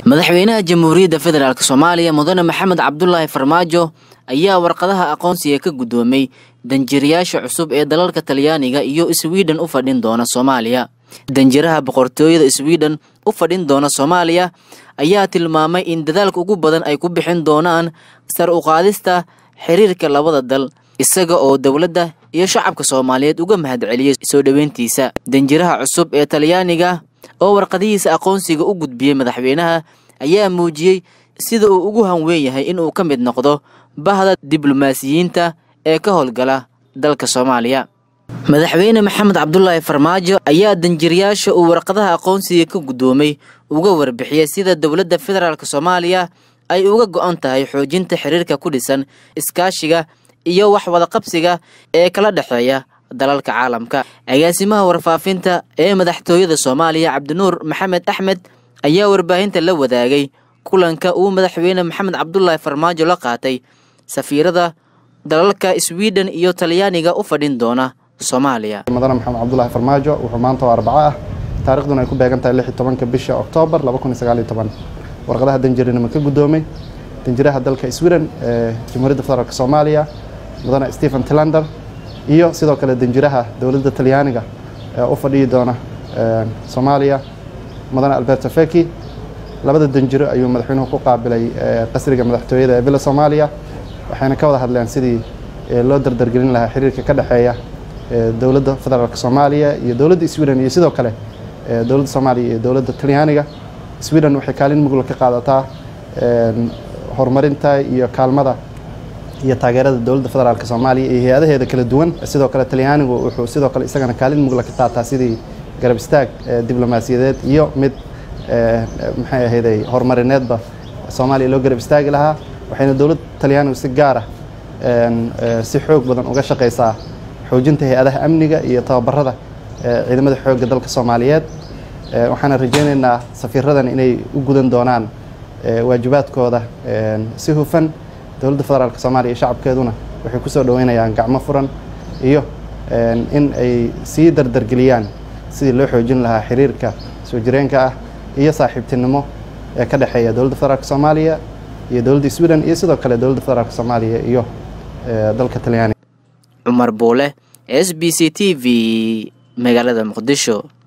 madaxweynaha jamhuuriyadda federaalk soomaaliya mudane maxamed cabdulaahi farmaajo ayaa warqadaha aqoonsiga ka guddoomay danjirayaasha cusub ee dalalka talyaaniga iyo swiden u fadhin doona soomaaliya danjiraha boqortooyada swiden u fadhin doona soomaaliya ayaa tilmaamay in dadaalka ugu badan ay ku bixin doonaan sar u qaadista xiriirka labada dal isaga oo dowladda iyo shacabka soomaaliyeed uga mahadceliyey soo dhoweyntiisa danjiraha cusub ee talyaaniga oo warqadihiisa aqoonsiga u gudbiyey madaxweynaha ayaa muujiyey sida uu ugu hanweyn yahay inuu ka mid noqdo bahda diblomaasiyiinta ee ka howlgala dalka soomaaliya madaxweyne maxamed cabdulaahi farmaajo ayaa danjirayaasha uu warqadaha aqoonsiga ka guddoomay uga warbixiyey sida dowladda federaalk soomaaliya ay uga go-an tahay xoojinta xiriirka ku dhisan iskaashiga iyo wax wadaqabsiga ee kala dhexeeya dalalka caalamka agaasimaha warfaafinta ee madaxtooyada soomaaliya cabdinuur maxamed axmed ayaa warbaahinta la wadaagay kulanka uu madaxweyne maxamed cabdulaahi farmaajo la qaatay safiirada dalalka swiden iyo talyaaniga u fadhin doona soomaaliya mudane maxamed cabdulaahi farmaajo wuxuu maanta oo arbaco ah taarikhduna ay ku beegan tahay lix iyo tobanka bisha oktoobar laba kun iyo sagaal iyo toban warqadaha danjirinimo ka guddoomay danjiraha dalka sweden ee jamhuuriyadda federaalk soomaaliya mudane stephen tilander iyo sidoo kale danjiraha dowladda talyaaniga ee u fadhiyi doona soomaaliya mudane alberto feki labada danjiro ayuu madaxweynuhu ku qaabilay qasriga madaxtooyada ee villa soomaaliya waxayna ka wada hadleen sidii loo dardargelin lahaa xiriirka ka dhexeeya dowladda federaalk soomaaliya iyo dowladda sweden iyo sidoo kale dowladda soomaaliya iyo dowladda talyaaniga sweden waxay kaalin mugla ka qaadataa horumarinta iyo kaalmada iyo taageerada dowladda federaalk soomaaliya iyo hay-adaheeda kala duwan sidoo kale talyaanigu wuxuu sidoo kale isagana kaalin mugla ka qaataa sidii garab istaag diblomaasiyadeed iyo mid maxay ahayday horumarineedba soomaaliya loo garab istaagi lahaa waxayna dowladda talyaanigu si gaar ah si xoog badan uga shaqaysaa xoojinta hay-adaha amniga iyo tababarada ciidamada xoogga dalka soomaaliyeed waxaana rajaynaynaa safiiradan inay u gudan doonaan waajibaadkooda si hufan dowladda federaalk soomaaliya iyo shacabkeeduna waxay ku soo dhoweynayaan gacmo furan iyo in ay sii dardargeliyaan sidii loo xoojin lahaa xiriirka soo jireenka ah iyo saaxiibtinimo ee ka dhexeeya dowladda federaalk soomaaliya iyo dowladda sweden iyo sidoo kale dowladda federaalk soomaaliya iyo dalka talyaaniga cumar buule s b c t v magaalada muqdisho